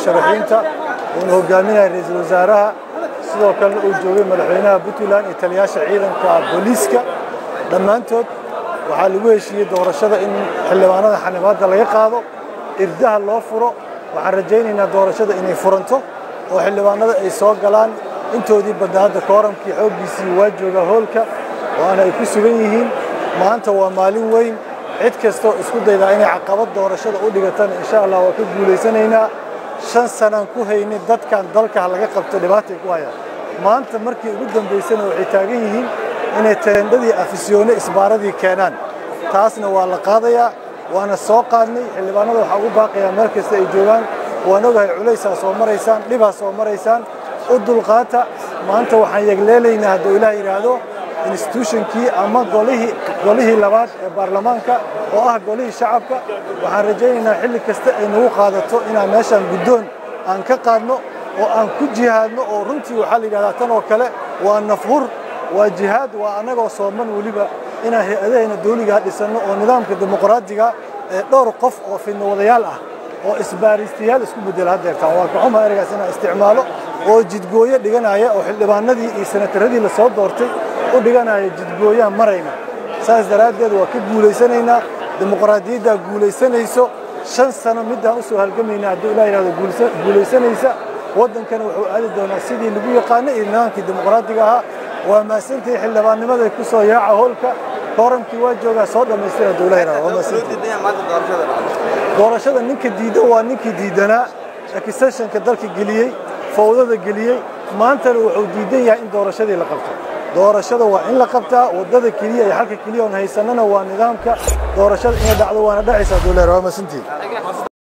musharaxiinta uuna hogaaminaya ra-iisul wasaaraha sidoo kalena uu joogay madaxweynaha puntland iyo taliyaasha ciidanka booliiska dhammaantood waxaa lagu heshiiyey doorashada in xildhibaanada xanibaadda laga qaado irdaha loo furo waxaan rajaynaynaa doorashada inay furanto oo xildhibaanada ay soo galaan intoodii badna hadda kooramkii xooggiisii waa joogaa hoolka waana ay ku sugan yihiin maanta waa maalin weyn cid kastoo isku daydaa inay caqabad doorashada u dhigatana insha allah waa ka guulaysanaynaa shan sanaan ku haynay dadkan dalka laga qabto dhibaatay ku hayaan maanta markii ugu dambaysana waxay taagan yihiin inay teendhadii afisyoone isbaaradii keenaan taasna waa la qaadayaa waana soo qaadnay xildhibaanada waxaa ugu baaqayaa meel kasta ay joogaan waan ogahay culaysaa soo maraysaan dhibaa soo maraysaan u dulqaata maanta waxaan yegleelaynaa hadduu ilaah yidhaahdo institutionkii ama golihii golihii labaad ee baarlamaanka oo ah golihii shacabka waxaan rajaynaynaa xilli kasta ay nagu qaadato inaan meeshaan guddoon aan ka qaadno oo aan ku jihaadno oo runtii waxaa la yidhahdaa tan oo kale waa nafhur waa jihaad waa annagoo sooman weliba inaan hay-adahayna dawligaa dhisanno oo nidaamka dimuqraadiga ee dhowr qof oo fidnowadayaal ah oo isbaaristayaal isku bedela haddeertaan waa kaxuma ereygaas inaan isticmaalo oo jidgooyo dhiganaya oo xildhibaanadii iyo senataradii la soo doortay u dhiganaya jidgooyaan marayna saas daraaddeed waa ka guulaysanaynaa dimuqraadiyaddaa guulaysanayso shan sano middaan u soo halgamaynaa hadduu ilaa yidhahdo guulaysanaysa waddankana wuxuu aadi doonaa sidii lagu yaqaanay iyo nidaamkii dimuqraadiga ahaa waa mahadsantahay xildhibaannimaday ku soo yaaca hoolka kooramkii waa joogaa soo dhammaystira hadduu ilaa yidhahdo waa mahadsantahay doorashada ninka diidan waa ninkii diidanaa extensionka dalka geliyey fawdada geliyey maantana wuxuu diidan yahay in doorashadii la qabto doorashada waa in la qabtaa waddada keliya iyo halka keliya oon haysanana waa nidaamka doorashada inay dhacdo waana dhacaysaa dowleer waa masantii